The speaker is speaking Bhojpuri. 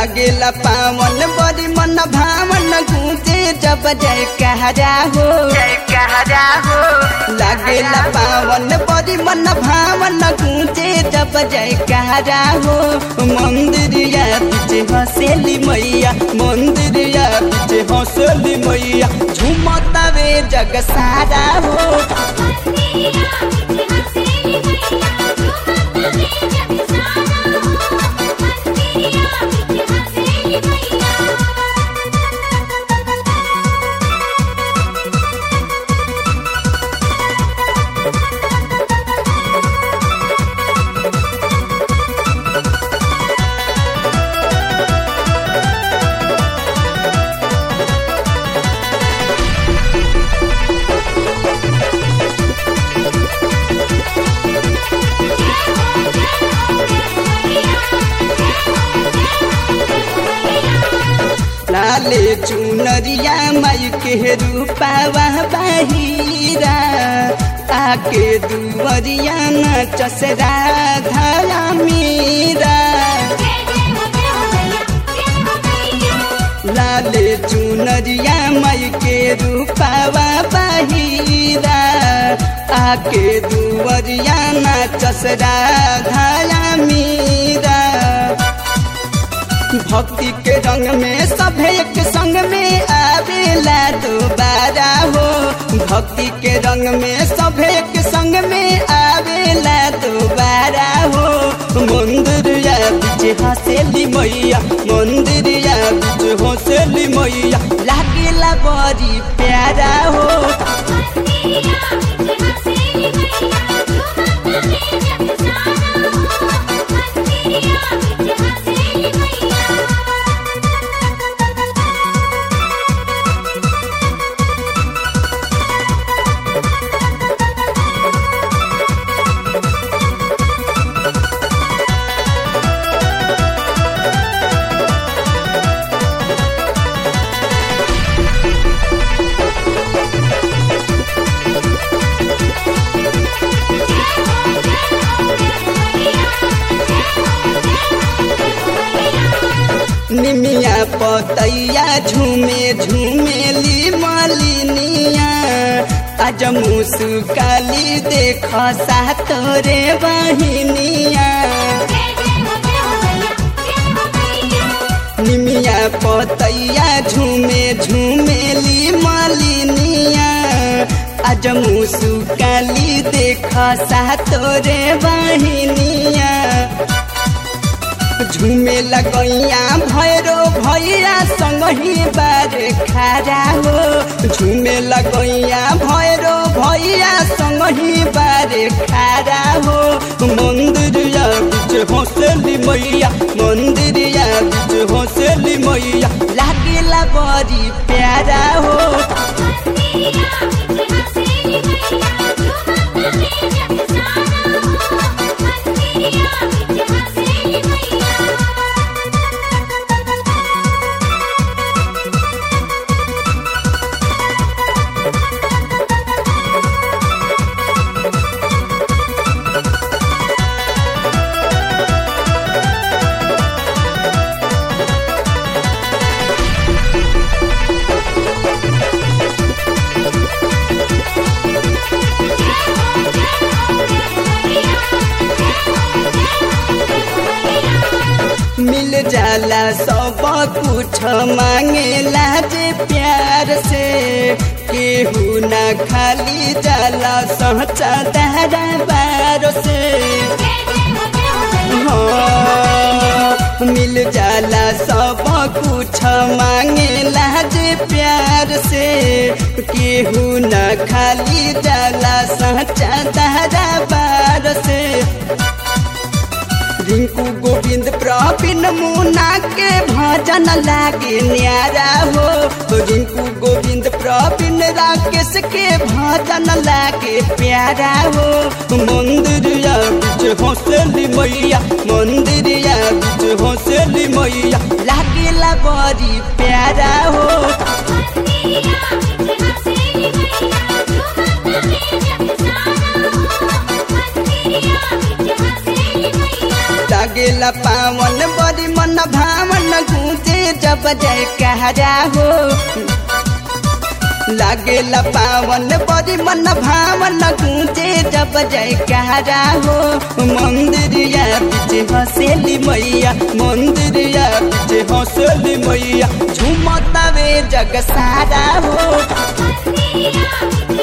लागेला पावन बड़ी मन भावन गूंजे जब जय कहरा हो जय कहरा हो लागेला पावन बड़ी मन भावन गूंजे जब जय कहरा हो मंदिरिया पीछे हंसेली मैया मंदिरिया पीछे हंसेली मैया झूमतावे जग सारा हो लाले चुनरिया माई के रूपावा बाहिरा आके दुवरिया नचसरा धरा मीरा लाले चुनरिया माई के रूपावा बाहिरा आके दुवरिया नचसरा धरा मीरा भक्ति के रंग में सब एक संग में आवेला दोबारा हो भक्ति के रंग में सब एक संग में आवेला दोबारा हो मंदिरिया पीछे हंसेली मैया मंदिरिया पीछे हंसेली मैया लागेला बड़ी प्यारा हो निमिया पतैया झूमे झूमेली मालिनिया आज मुसुकाली देख सा तोरे बहिनिया निमिया पतैया झूमे झूमेली मालिनिया आज मुसुकाली देख सा तोरे बहिनिया झूमे लगैया भैरो भैया संग ही बार खारा हो झूमे लगैया भैरो भैया संग ही बार खारा हो मंदिरिया बीच हंसली मैया मंदिरिया बीच हंसली मैया लागेला बड़ी प्यारा हो मिल जाला सब कुछ मांगेला जे प्यार से केहू ना खाली जाला सहचा दारा बार से हाँ, मिल जाला सब कुछ मांगेला जे प्यार से केहू न खाली जाला सचा दारा बार से रिंकू गोविंद प्रवीण मुना के भजन लागे न्यारा हो रिंकू गोविंद प्रवीण राकेश के भजन लागे प्यारा हो मंदिरिया बीच हंसली मैया मंदिरिया बीच हंसली मैया लागेला बड़ी प्यारा हो लागेला पावन बड़ी मन मन भावन गूंजे जब जय कहरा हो लागेला पावन बड़ी मन भावन गूंजे जब जय कहरा हो मंदिरिया पीछे हंसेली मैया मंदिरिया पीछे हंसेली मैया झूमतावे जग सारा हो मंदिरिया